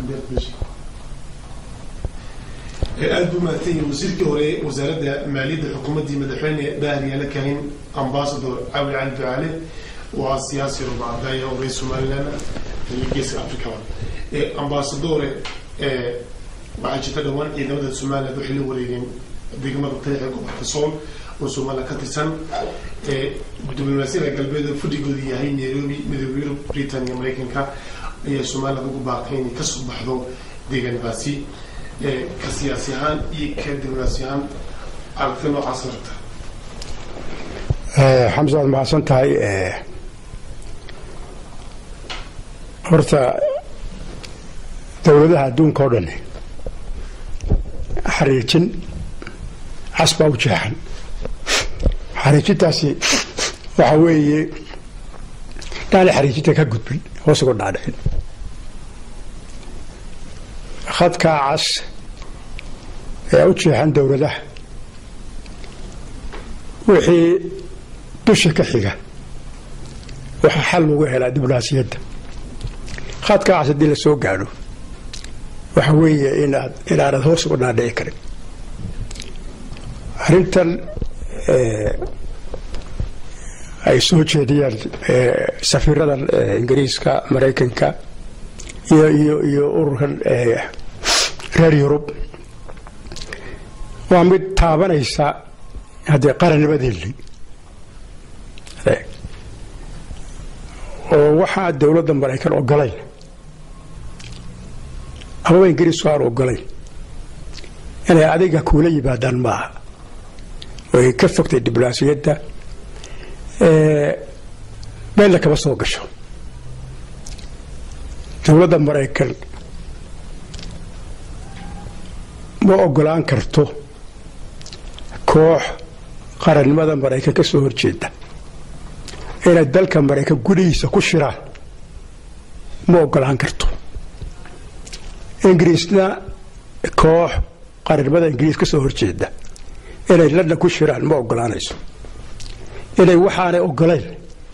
aada buu mahadsan yahay wasiirkii hore wasaaradda maaliyadda xukuumaddii madaxweyne daahir yaala kahin ambasador cawil cali ducaale waa siyaasi rubacadaya oo reer somaliland iyo geeska africaba ambasadore waxaa jirta dhowaan ciidamada somaliland waxay la wareegeen degmada tariixa gobolka sool oo somaliland ka tirsan diblomaasiyada galbeed fadhigoodu yahay nairobi midooda yurub britain iyo maraykanka ayaa somaliland ugu baaqay inay kasoo baxdo deegaanadaasi ka siyaasi ahaan iyo ka diblomaasi ahaan aragti noocaas rabta xamse waad mahadsan tahay horta dowladaha adduunka oo dhan xariijin cas baa u jeexan xariijintaasi waxa weeye dhaana xariijinta ka gudbin hoos uga dhaadhicin khadkaa cas ee u jeexan dowladaha wixii dusha ka xiga waxaa xal lagu helaa diblomaasiyadda khadkaa cas haddii la soo gaadho waxa weeye inaad inaanad hoos uga dhaadhici karin arrintan ay soo jeediyaan safiirada ingiriiska maraykanka iyo iyo iyo ururkan reer yurub waa mid taabanaysa haddee qarannimadeennii oo waxaa dowladda maraykan ogolayn amaba ingiriisku aan ogolayn inay adiga kuula yimaadaan maaha way ka fogtay diblomaasiyadda meelna kama soo gasho dowladda maraykan ma ogolaan karto koox qarannimada maraykan ka soo horjeeda inay dalka maraykan gudihiisa ku shiraan ma ogolaan karto ingiriisna koox qarannimada ingiriis ka soo horjeeda inay london ku shiraan ma ogolaanayso inay waxaanay ogolayn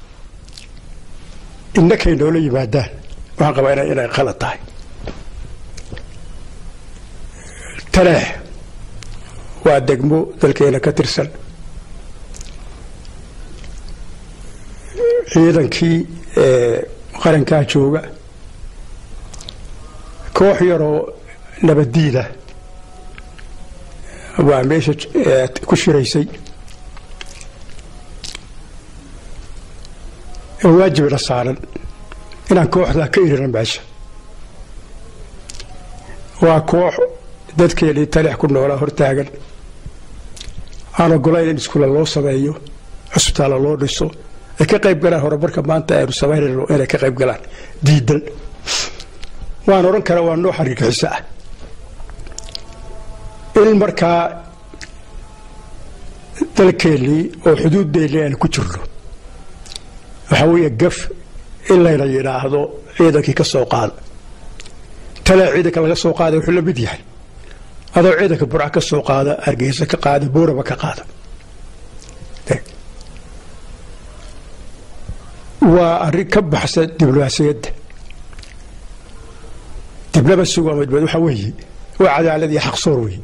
innakay noola yimaadaan waxaan qabaa inay qalad tahay taleex waa degmo dalkeena ka tirsan ciidankii qarankaa jooga koox yaroo nabaddiida waa meesha ku shiraysay oo waajibna saaran inaan kooxdaa ka irina meesha waa koox dadkeenii taleex ku noolaa hortaagan aan ogolayn in iskuula loo sameeyo cusbitaalla loo dhiso ay ka qayb galaan horumarka maanta aynu samaynayno inay ka qayb galaan diidan waan odhan karaa waa noo xariirxiso ah in markaa dalkeennii oo xuduuddeenii aynu ku jirno waxaa weeye gaf in layna yidhaahdo ciidankii ka soo qaada talee ciidanka laga soo qaada wuxuu la mid yahay adoo ciidanka burca ka soo qaada hargeysa ka qaada buuraba ka qaada waa arrin ka baxsa diblomaasiyadda diblamasigu ama dibad waxaa weeye waa cadaalad iyo xaqsoor weeye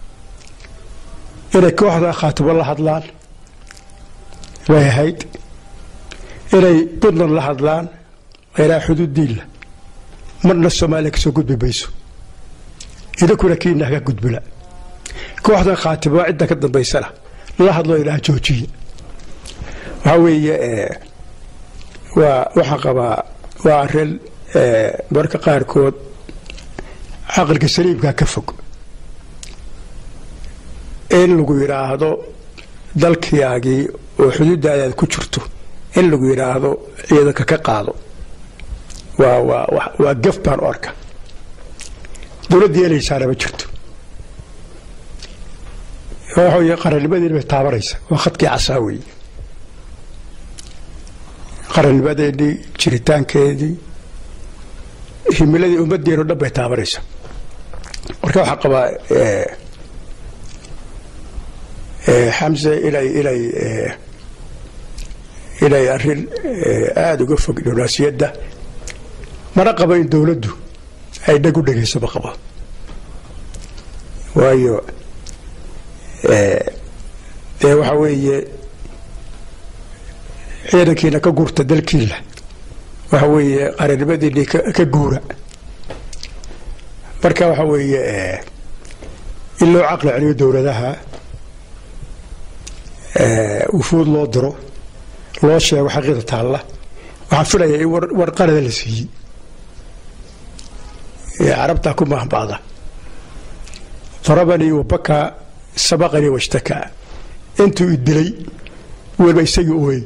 inay kooxda khaatibo la hadlaan way ahayd inay puntland la hadlaan ilaa xuduuddiinla marna soomaaliya ka soo gudbi mayso idinkuna kiina haka gudbila kooxdan khaatibo cidda ka dambaysana la hadloo ilaa joojiya waxaa weeye waa waxaan qabaa waa arrin marka qaarkood caqliga saliimkaa ka fog in lagu yidhaahdo dalkiyaagii oo xuduuddaadaad ku jirto in lagu yidhaahdo ciidanka ka qaado waa waa waa gaf baan u arka dowladda yeelaysaana ma jirto waxa wey qarannimadeeni bay taabanaysa waa khadkii casaa weeye qarannimadeennii jiritaankeedii himiladii ummaddeenu dhan bay taabanaysa marka waxaa qabaa xamse inay inay inay arrin aada uga fog diblomaasiyadda mana qabo in dowladdu ay dhag u dhegaysaba qaba waayo dee waxa weeye ciidankiina ka guurta dalkiila waxa weeye qarannimadiinii ka guura marka waxa weeye in loo caqli celiyo dowladaha wufuud loo diro loo sheego xaqiida taalla waxaan filayaa in war qarada la siiyey carabtaa ku mahbacda darabanii wabaka sabaqanii washtakaa intuu i dilay weliba isagii ooyey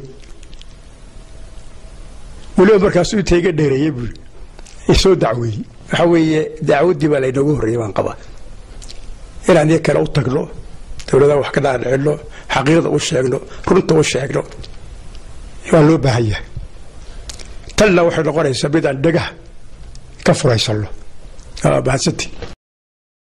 weliba markaasuu inta iga dheereeyey buuri isoo dacweeyey waxa weeye dacwaddii baa laynoogu horreeyey baan qabaa inaan iyo kale u tagno dowladaha wax ka dhaadhicino xaqiiqda u sheegno runta u sheegno waa loo baahan yahay tanna waxay noqonaysaa mid aan dhagaha ka furaysanno mahadsantii